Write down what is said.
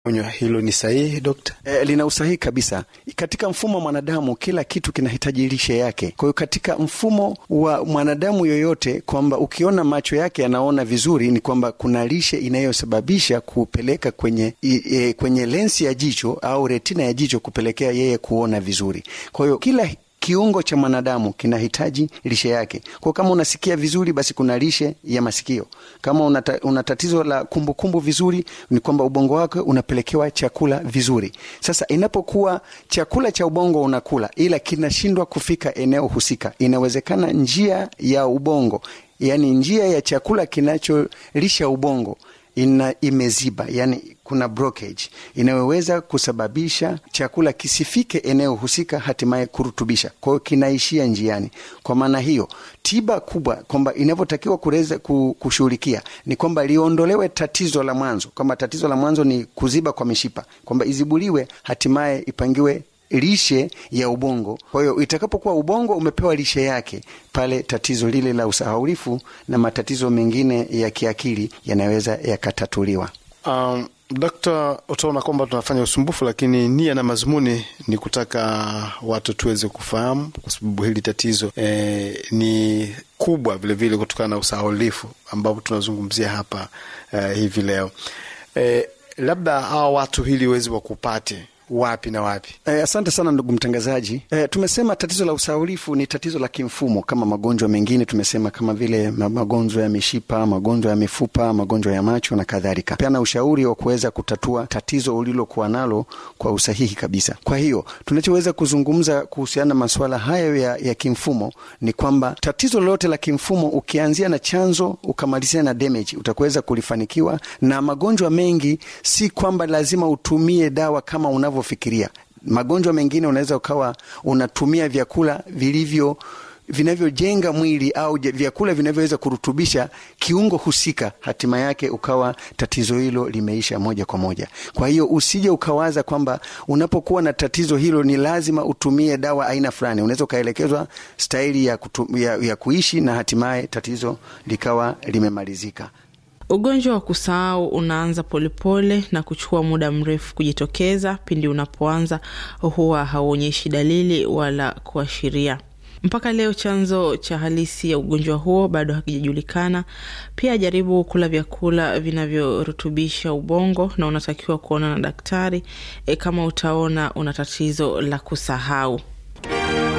Onyo hilo ni sahihi dokta? E, lina usahihi kabisa. Katika mfumo wa mwanadamu kila kitu kinahitaji lishe yake. Kwa hiyo katika mfumo wa mwanadamu yoyote, kwamba ukiona macho yake yanaona vizuri, ni kwamba kuna lishe inayosababisha kupeleka kwenye e, kwenye lensi ya jicho au retina ya jicho kupelekea yeye kuona vizuri. Kwa hiyo kila kiungo cha mwanadamu kinahitaji lishe yake. Kwa kama unasikia vizuri, basi kuna lishe ya masikio. Kama unata, una tatizo la kumbukumbu kumbu vizuri, ni kwamba ubongo wake unapelekewa chakula vizuri. Sasa inapokuwa chakula cha ubongo unakula, ila kinashindwa kufika eneo husika, inawezekana njia ya ubongo, yani njia ya chakula kinacholisha ubongo ina imeziba, yani kuna blockage inayoweza kusababisha chakula kisifike eneo husika, hatimaye kurutubisha. Kwa hiyo kinaishia njiani. Kwa maana hiyo, tiba kubwa kwamba inavyotakiwa kuweza kushughulikia ni kwamba liondolewe tatizo la mwanzo, kwamba tatizo la mwanzo ni kuziba kwa mishipa, kwamba izibuliwe, hatimaye ipangiwe lishe ya ubongo. Kwa hiyo itakapokuwa ubongo umepewa lishe yake, pale tatizo lile la usahaulifu na matatizo mengine ya kiakili yanaweza yakatatuliwa. Um, Dokta, utaona kwamba tunafanya usumbufu, lakini nia na mazumuni ni kutaka watu tuweze kufahamu, kwa sababu hili tatizo eh, ni kubwa vilevile kutokana na usahaulifu ambapo tunazungumzia hapa eh, hivi leo eh, labda hawa watu hili wezi wakupate wapi na wapi? Eh, asante sana ndugu mtangazaji. Eh, tumesema tatizo la usahaulifu ni tatizo la kimfumo kama magonjwa mengine, tumesema kama vile magonjwa ya mishipa, magonjwa ya mifupa, magonjwa ya macho na kadhalika. Peana ushauri wa kuweza kutatua tatizo ulilokuwa nalo kwa usahihi kabisa. Kwa hiyo tunachoweza kuzungumza kuhusiana na masuala hayo ya, ya kimfumo ni kwamba tatizo lolote la kimfumo ukianzia na chanzo ukamalizia na damage, utakuweza kulifanikiwa. Na magonjwa mengi si kwamba lazima utumie dawa kama unavyo fikiria magonjwa mengine unaweza ukawa unatumia vyakula vilivyo vinavyojenga mwili au vyakula vinavyoweza kurutubisha kiungo husika, hatima yake ukawa tatizo hilo limeisha moja kwa moja. Kwa hiyo usije ukawaza kwamba unapokuwa na tatizo hilo ni lazima utumie dawa aina fulani. Unaweza ukaelekezwa staili ya, ya, ya kuishi na hatimaye tatizo likawa limemalizika. Ugonjwa wa kusahau unaanza polepole na kuchukua muda mrefu kujitokeza. Pindi unapoanza huwa hauonyeshi dalili wala kuashiria. Mpaka leo chanzo cha halisi ya ugonjwa huo bado hakijajulikana. Pia jaribu kula vyakula vinavyorutubisha ubongo, na unatakiwa kuona na daktari e, kama utaona una tatizo la kusahau.